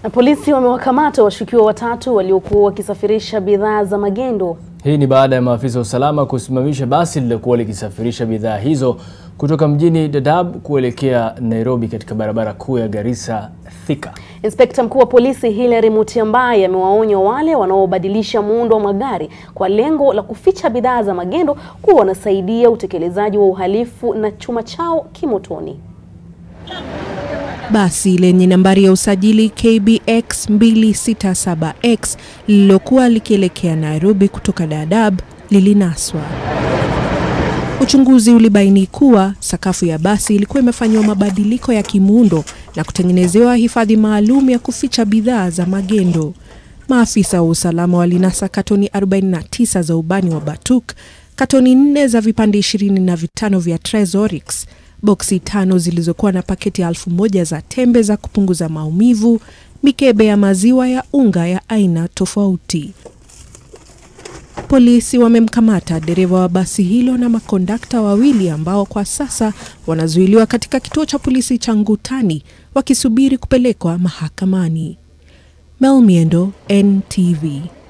Na polisi wamewakamata washukiwa watatu waliokuwa wakisafirisha bidhaa za magendo. Hii ni baada ya maafisa wa usalama kusimamisha basi lililokuwa likisafirisha bidhaa hizo kutoka mjini Dadaab kuelekea Nairobi katika barabara kuu ya Garissa Thika. Inspekta mkuu wa polisi Hilary Mutyambai amewaonya wale wanaobadilisha muundo wa magari kwa lengo la kuficha bidhaa za magendo kuwa wanasaidia utekelezaji wa uhalifu na chuma chao kimotoni. Basi lenye nambari ya usajili KBX 267X lililokuwa likielekea Nairobi kutoka Dadaab lilinaswa. Uchunguzi ulibaini kuwa sakafu ya basi ilikuwa imefanyiwa mabadiliko ya kimuundo na kutengenezewa hifadhi maalum ya kuficha bidhaa za magendo. Maafisa wa usalama walinasa katoni 49 za ubani wa batuk, katoni nne za vipande ishirini na vitano vya Trezorix, boksi tano zilizokuwa na paketi elfu moja za tembe za kupunguza maumivu, mikebe ya maziwa ya unga ya aina tofauti. Polisi wamemkamata dereva wa basi hilo na makondakta wawili ambao kwa sasa wanazuiliwa katika kituo cha polisi cha Ngutani wakisubiri kupelekwa mahakamani. Mel Miendo, NTV.